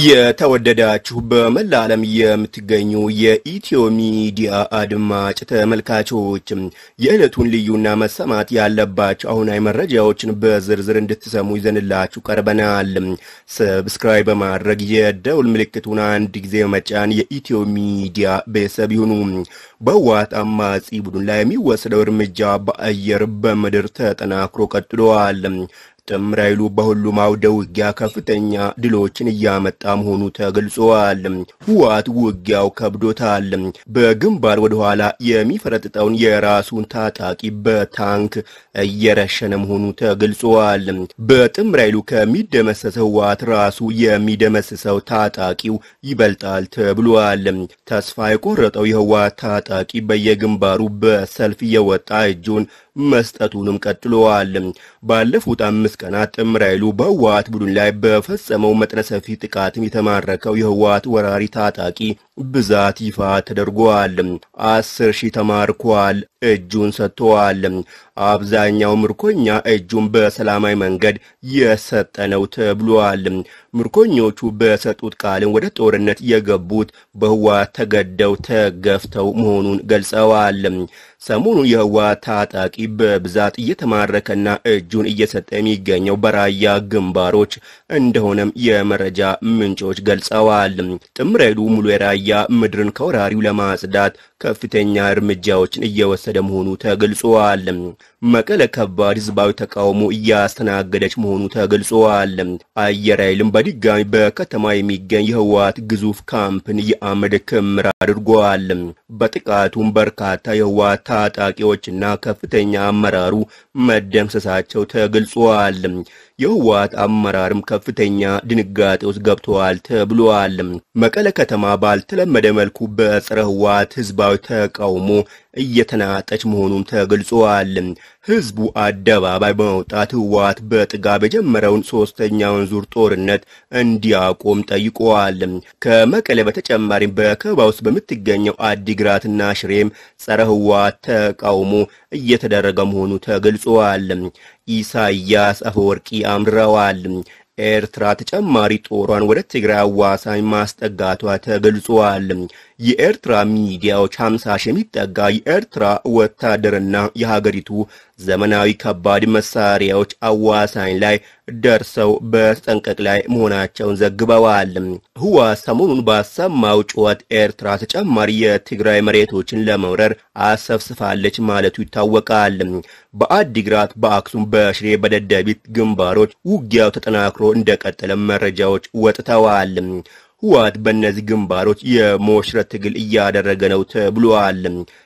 የተወደዳችሁ በመላ ዓለም የምትገኙ የኢትዮ ሚዲያ አድማጭ ተመልካቾች የዕለቱን ልዩና መሰማት ያለባቸው አሁናዊ መረጃዎችን በዝርዝር እንድትሰሙ ይዘንላችሁ ቀርበናል። ሰብስክራይብ በማድረግ የደውል ምልክቱን አንድ ጊዜ መጫን የኢትዮ ሚዲያ ቤተሰብ ይሁኑ። በህወሓት አማጺ ቡድን ላይ የሚወሰደው እርምጃ በአየር በምድር ተጠናክሮ ቀጥሏል። ጥምር ኃይሉ በሁሉም አውደ ውጊያ ከፍተኛ ድሎችን እያመጣ መሆኑ ተገልጿል። ህወሓት ውጊያው ከብዶታል። በግንባር ወደ ኋላ የሚፈረጥጠውን የራሱን ታጣቂ በታንክ እየረሸነ መሆኑ ተገልጿል። በጥምር ኃይሉ ከሚደመሰሰው ህወሓት ራሱ የሚደመስሰው ታጣቂው ይበልጣል ተብሏል። ተስፋ የቆረጠው የህወሓት ታጣቂ በየግንባሩ በሰልፍ እየወጣ እጁን መስጠቱንም ቀጥለዋል። ባለፉት አምስት ቀናት ጥምር ኃይሉ በህወሓት ቡድን ላይ በፈጸመው መጠነ ሰፊ ጥቃትም የተማረከው የህወሓት ወራሪ ታጣቂ ብዛት ይፋ ተደርጓል። አስር ሺህ ተማርኳል፣ እጁን ሰጥተዋል። አብዛኛው ምርኮኛ እጁን በሰላማዊ መንገድ የሰጠ ነው ተብሏል። ምርኮኞቹ በሰጡት ቃልም ወደ ጦርነት የገቡት በህወሓት ተገደው ተገፍተው መሆኑን ገልጸዋል። ሰሞኑን የህወሓት ታጣቂ በብዛት እየተማረከና እጁን እየሰጠ የሚገኘው በራያ ግንባሮች እንደሆነም የመረጃ ምንጮች ገልጸዋል። ጥምር ኃይሉ ሙሉ የራያ ምድርን ከወራሪው ለማጽዳት ከፍተኛ እርምጃዎችን እየወሰደ መሆኑ ተገልጿል። መቀለ ከባድ ህዝባዊ ተቃውሞ እያስተናገደች መሆኑ ተገልጿል። አየር ኃይልም በድጋሚ በከተማ የሚገኝ የህወሓት ግዙፍ ካምፕን የአመድ ክምር አድርጓል። በጥቃቱም በርካታ የህወሓት ታጣቂዎችና ከፍተኛ አመራሩ መደምሰሳቸው ተገልጿል። የህወሓት አመራርም ከፍተኛ ድንጋጤ ውስጥ ገብተዋል ተብሏል። መቀለ ከተማ ባልተለመደ መልኩ በጸረ ህወሓት ህዝባዊ ተቃውሞ እየተናጠች መሆኑም ተገልጿል። ህዝቡ አደባባይ በመውጣት ህወሓት በጥጋብ የጀመረውን ሶስተኛውን ዙር ጦርነት እንዲያቆም ጠይቀዋል። ከመቀለ በተጨማሪም በከበባ ውስጥ በምትገኘው አዲግራትና ሽሬም ጸረ ህወሓት ተቃውሞ እየተደረገ መሆኑ ተገልጿል። ኢሳያስ አፈወርቂ አምርረዋል። ኤርትራ ተጨማሪ ጦሯን ወደ ትግራይ አዋሳኝ ማስጠጋቷ ተገልጿል። የኤርትራ ሚዲያዎች 50 ሺህ የሚጠጋ የኤርትራ ወታደርና የሀገሪቱ ዘመናዊ ከባድ መሳሪያዎች አዋሳኝ ላይ ደርሰው በተጠንቀቅ ላይ መሆናቸውን ዘግበዋል። ህወሓት ሰሞኑን ባሰማው ጩኸት ኤርትራ ተጨማሪ የትግራይ መሬቶችን ለመውረር አሰፍስፋለች ማለቱ ይታወቃል። በአዲግራት፣ በአክሱም፣ በሽሬ፣ በደደቢት ግንባሮች ውጊያው ተጠናክሮ እንደቀጠለ መረጃዎች ወጥተዋል። ህወሓት በእነዚህ ግንባሮች የሞሽረት ትግል እያደረገ ነው ተብሏል።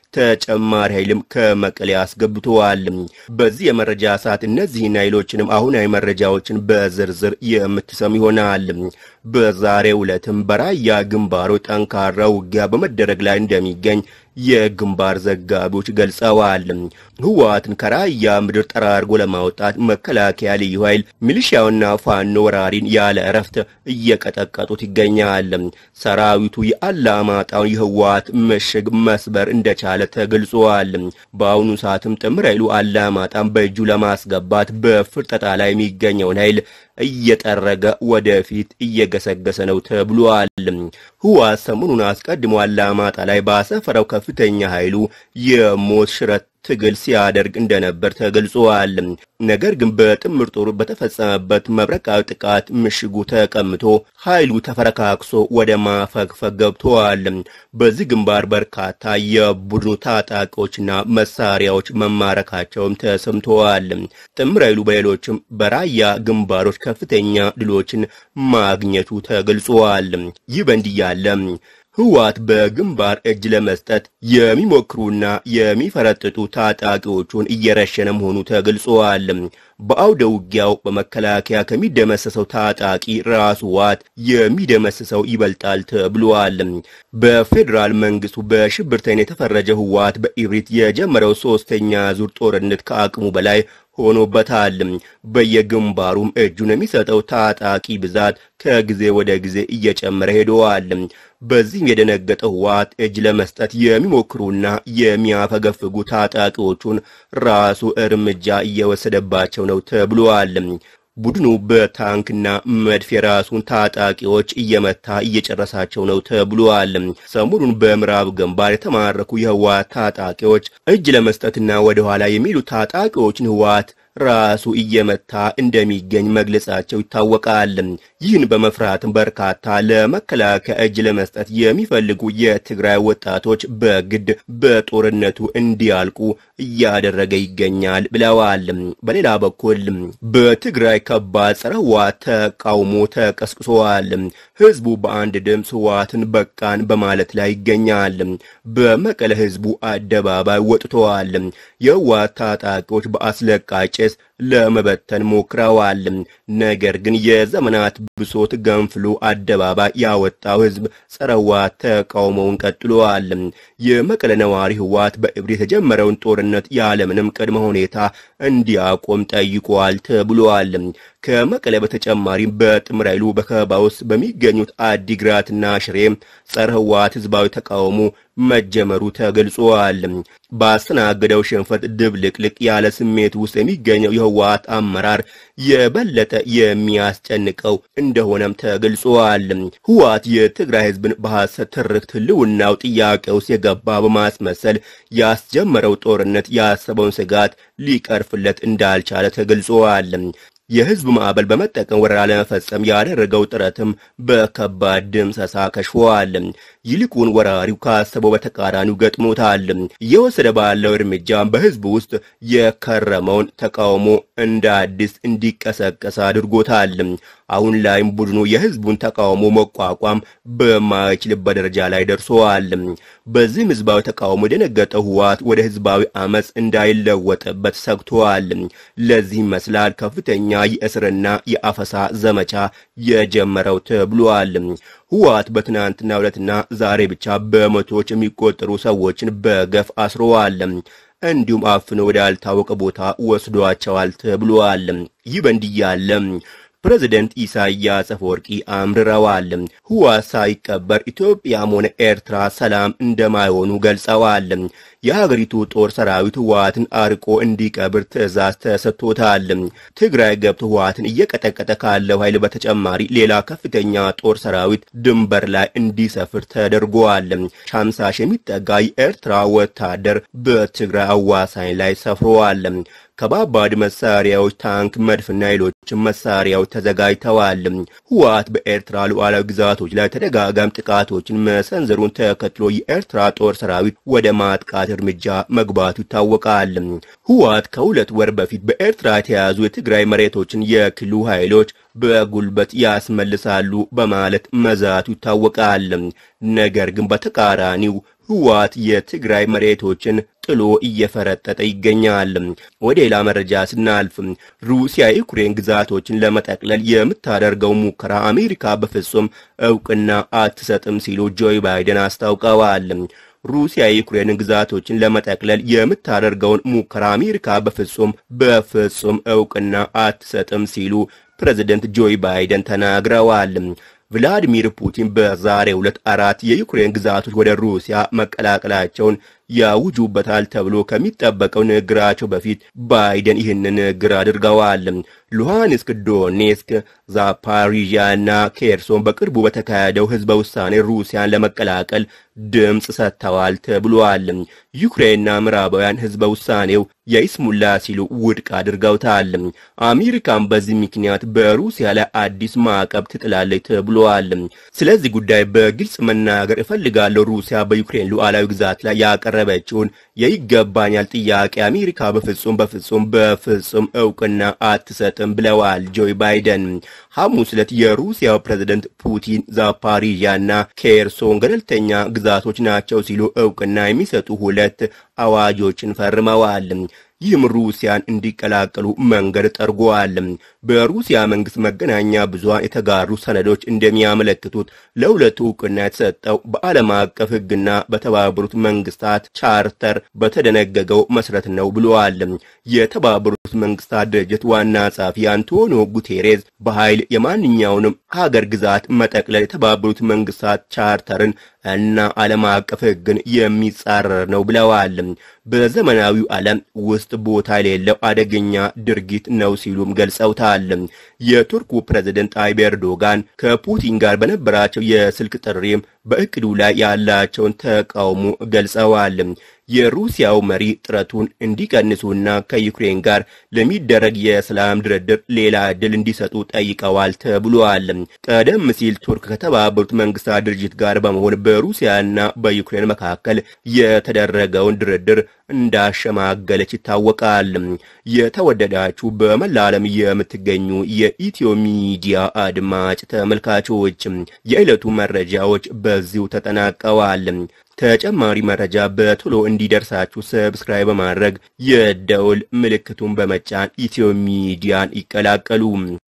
ተጨማሪ ኃይልም ከመቀሌ አስገብተዋል። በዚህ የመረጃ ሰዓት እነዚህን ኃይሎችንም አሁናዊ መረጃዎችን በዝርዝር የምትሰሙ ይሆናል። በዛሬው ዕለትም በራያ ግንባሮች ጠንካራ ውጊያ በመደረግ ላይ እንደሚገኝ የግንባር ዘጋቢዎች ገልጸዋል። ህወሓትን ከራያ ምድር ጠራርጎ ለማውጣት መከላከያ፣ ልዩ ኃይል፣ ሚሊሻውና ፋኖ ወራሪን ያለ እረፍት እየቀጠቀጡት ይገኛል። ሰራዊቱ የአላማጣውን የህወሓት ምሽግ መስበር እንደቻለ ተገልጿል። በአሁኑ ሰዓትም ጥምር ኃይሉ አላማጣን በእጁ ለማስገባት በፍርጠጣ ላይ የሚገኘውን ኃይል እየጠረገ ወደፊት እየገሰገሰ ነው ተብሏል። ህወሓት ሰሞኑን አስቀድሞ አላማጣ ላይ ባሰፈረው ከፍተኛ ኃይሉ የሞት ሽረት ትግል ሲያደርግ እንደነበር ተገልጿል። ነገር ግን በጥምር ጦሩ በተፈጸመበት መብረቃዊ ጥቃት ምሽጉ ተቀምቶ ኃይሉ ተፈረካክሶ ወደ ማፈግፈግ ገብተዋል። በዚህ ግንባር በርካታ የቡድኑ ታጣቂዎችና መሳሪያዎች መማረካቸውም ተሰምተዋል። ጥምር ኃይሉ በሌሎችም በራያ ግንባሮች ከፍተኛ ድሎችን ማግኘቱ ተገልጿል። ይህ በእንዲህ ያለ ህወሓት በግንባር እጅ ለመስጠት የሚሞክሩና የሚፈረጥጡ ታጣቂዎቹን እየረሸነ መሆኑ ተገልጿል። በአውደ ውጊያው በመከላከያ ከሚደመሰሰው ታጣቂ ራሱ ህወሓት የሚደመስሰው ይበልጣል ተብሏል። በፌዴራል መንግስቱ በሽብርተኝነት የተፈረጀ ህወሓት በኢብሪት የጀመረው ሶስተኛ ዙር ጦርነት ከአቅሙ በላይ ሆኖበታል። በየግንባሩም እጁን የሚሰጠው ታጣቂ ብዛት ከጊዜ ወደ ጊዜ እየጨመረ ሄደዋል። በዚህም የደነገጠው ህወሓት እጅ ለመስጠት የሚሞክሩና የሚያፈገፍጉ ታጣቂዎቹን ራሱ እርምጃ እየወሰደባቸው ነው ተብሏል። ቡድኑ በታንክና መድፍ የራሱን ታጣቂዎች እየመታ እየጨረሳቸው ነው ተብሏል። ሰሞኑን በምዕራብ ግንባር የተማረኩ የህወሓት ታጣቂዎች እጅ ለመስጠትና ወደኋላ የሚሉ ታጣቂዎችን ህወሓት ራሱ እየመታ እንደሚገኝ መግለጻቸው ይታወቃል። ይህን በመፍራትም በርካታ ለመከላከያ እጅ ለመስጠት የሚፈልጉ የትግራይ ወጣቶች በግድ በጦርነቱ እንዲያልቁ እያደረገ ይገኛል ብለዋል። በሌላ በኩል በትግራይ ከባድ ጸረ ህወሓት ተቃውሞ ተቀስቅሷል። ህዝቡ በአንድ ድምፅ ህወሓትን በቃን በማለት ላይ ይገኛል። በመቀለ ህዝቡ አደባባይ ወጥተዋል። የህወሓት ታጣቂዎች በአስለቃጭ ለመበተን ሞክረዋል። ነገር ግን የዘመናት ብሶት ገንፍሎ አደባባይ ያወጣው ህዝብ ጸረ ህወሓት ተቃውሞውን ቀጥሏል። የመቀለ ነዋሪ ህወሓት በእብድ የተጀመረውን ጦርነት ያለምንም ቅድመ ሁኔታ እንዲያቆም ጠይቋል ተብሏል። ከመቀለ በተጨማሪም በጥምር ኃይሉ በከበባ ውስጥ በሚገኙት አዲግራትና ሽሬ ጸረ ህወሓት ህዝባዊ ተቃውሞ መጀመሩ ተገልጿል። ባስተናገደው ሽንፈት ድብልቅልቅ ያለ ስሜት ውስጥ የሚገኘው የህወሓት አመራር የበለጠ የሚያስጨንቀው እንደሆነም ተገልጿል። ህወሓት የትግራይ ህዝብን በሐሰት ትርክት ህልውናው ጥያቄ ውስጥ የገባ በማስመሰል ያስጀመረው ጦርነት ያሰበውን ስጋት ሊቀርፍለት እንዳልቻለ ተገልጿል። የህዝብ ማዕበል በመጠቀም ወረራ ለመፈጸም ያደረገው ጥረትም በከባድ ድምሰሳ ከሽፏል። ይልቁን ወራሪው ካሰበው በተቃራኒው ገጥሞታል። እየወሰደ ባለው እርምጃ በህዝብ ውስጥ የከረመውን ተቃውሞ እንደ አዲስ እንዲቀሰቀስ አድርጎታል። አሁን ላይም ቡድኑ የህዝቡን ተቃውሞ መቋቋም በማይችልበት ደረጃ ላይ ደርሰዋል። በዚህም ህዝባዊ ተቃውሞ የደነገጠው ህወሓት ወደ ህዝባዊ አመፅ እንዳይለወጥበት ሰግቷል። ለዚህ ይመስላል ከፍተኛ የእስርና የአፈሳ ዘመቻ የጀመረው ተብሏል። ህወሓት በትናንትና ዕለትና ዛሬ ብቻ በመቶዎች የሚቆጠሩ ሰዎችን በገፍ አስረዋል። እንዲሁም አፍኖ ወዳልታወቀ ቦታ ወስዷቸዋል ተብሏል። ይህ በእንዲህ ያለ ፕሬዚደንት ኢሳያስ አፈወርቂ አምርረዋል። ህወሓት ሳይቀበር ኢትዮጵያም ሆነ ኤርትራ ሰላም እንደማይሆኑ ገልጸዋል። የሀገሪቱ ጦር ሰራዊት ህወሓትን አርቆ እንዲቀብር ትዕዛዝ ተሰጥቶታል። ትግራይ ገብቶ ህወሓትን እየቀጠቀጠ ካለው ኃይል በተጨማሪ ሌላ ከፍተኛ ጦር ሰራዊት ድንበር ላይ እንዲሰፍር ተደርጓል። ሻምሳ ሺህ የሚጠጋ የኤርትራ ወታደር በትግራይ አዋሳኝ ላይ ሰፍረዋል። ከባባድ መሳሪያዎች፣ ታንክ፣ መድፍና ሌሎችም መሳሪያዎች ተዘጋጅተዋል። ህወሓት በኤርትራ ሉዓላዊ ግዛቶች ላይ ተደጋጋሚ ጥቃቶችን መሰንዘሩን ተከትሎ የኤርትራ ጦር ሰራዊት ወደ ማጥቃት እርምጃ መግባቱ ይታወቃል። ህወሓት ከሁለት ወር በፊት በኤርትራ የተያዙ የትግራይ መሬቶችን የክልሉ ኃይሎች በጉልበት ያስመልሳሉ በማለት መዛቱ ይታወቃል። ነገር ግን በተቃራኒው ህወሓት የትግራይ መሬቶችን ጥሎ እየፈረጠጠ ይገኛል። ወደ ሌላ መረጃ ስናልፍ ሩሲያ የዩክሬን ግዛቶችን ለመጠቅለል የምታደርገው ሙከራ አሜሪካ በፍጹም እውቅና አትሰጥም ሲሉ ጆይ ባይደን አስታውቀዋል። ሩሲያ የዩክሬን ግዛቶችን ለመጠቅለል የምታደርገውን ሙከራ አሜሪካ በፍጹም በፍጹም እውቅና አትሰጥም ሲሉ ፕሬዚደንት ጆይ ባይደን ተናግረዋል። ቭላዲሚር ፑቲን በዛሬው ዕለት አራት የዩክሬን ግዛቶች ወደ ሩሲያ መቀላቀላቸውን ያውጁበታል ተብሎ ከሚጠበቀው ንግግራቸው በፊት ባይደን ይህንን ንግግር አድርገዋል። ሉሃንስክ፣ ዶኔስክ፣ ዛፓሪዣ እና ኬርሶን በቅርቡ በተካሄደው ህዝበ ውሳኔ ሩሲያን ለመቀላቀል ድምፅ ሰጥተዋል ተብሏል። ዩክሬንና ምዕራባውያን ህዝበ ውሳኔው የይስሙላ ሲሉ ውድቅ አድርገውታል። አሜሪካን በዚህ ምክንያት በሩሲያ ላይ አዲስ ማዕቀብ ትጥላለች ተብሏል። ስለዚህ ጉዳይ በግልጽ መናገር እፈልጋለሁ። ሩሲያ በዩክሬን ሉዓላዊ ግዛት ላይ ያቀረበችውን የይገባኛል ጥያቄ አሜሪካ በፍጹም በፍጹም በፍጹም እውቅና አትሰጥም ብለዋል ጆይ ባይደን። ሐሙስ ዕለት የሩሲያው ፕሬዝደንት ፑቲን ዛፓሪዣና ኬርሶን ገለልተኛ ግዛቶች ናቸው ሲሉ እውቅና የሚሰጡ ሁለት አዋጆችን ፈርመዋል። ይህም ሩሲያን እንዲቀላቀሉ መንገድ ጠርጓል። በሩሲያ መንግስት መገናኛ ብዙሃን የተጋሩ ሰነዶች እንደሚያመለክቱት ለሁለቱ እውቅና የተሰጠው በዓለም አቀፍ ሕግና በተባበሩት መንግስታት ቻርተር በተደነገገው መሰረት ነው ብለዋል። የተባበሩት መንግስታት ድርጅት ዋና ጸሐፊ አንቶኒዮ ጉቴሬዝ በኃይል የማንኛውንም ሀገር ግዛት መጠቅለል የተባበሩት መንግስታት ቻርተርን እና ዓለም አቀፍ ሕግን የሚጻረር ነው ብለዋል። በዘመናዊው ዓለም ውስጥ ቦታ የሌለው አደገኛ ድርጊት ነው ሲሉም ገልጸውታል። የቱርኩ ፕሬዝደንት ታይብ ኤርዶጋን ከፑቲን ጋር በነበራቸው የስልክ ጥሪም በእቅዱ ላይ ያላቸውን ተቃውሞ ገልጸዋል። የሩሲያው መሪ ጥረቱን እንዲቀንሱና ከዩክሬን ጋር ለሚደረግ የሰላም ድርድር ሌላ ዕድል እንዲሰጡ ጠይቀዋል ተብሏል። ቀደም ሲል ቱርክ ከተባበሩት መንግስታት ድርጅት ጋር በመሆን በሩሲያና በዩክሬን መካከል የተደረገውን ድርድር እንዳሸማገለች ይታወቃል። የተወደዳችሁ በመላ ዓለም የምትገኙ የኢትዮ ሚዲያ አድማጭ ተመልካቾች የዕለቱ መረጃዎች በዚሁ ተጠናቀዋል። ተጨማሪ መረጃ በቶሎ እንዲደርሳችሁ ሰብስክራይብ በማድረግ የደውል ምልክቱን በመጫን ኢትዮ ሚዲያን ይቀላቀሉ።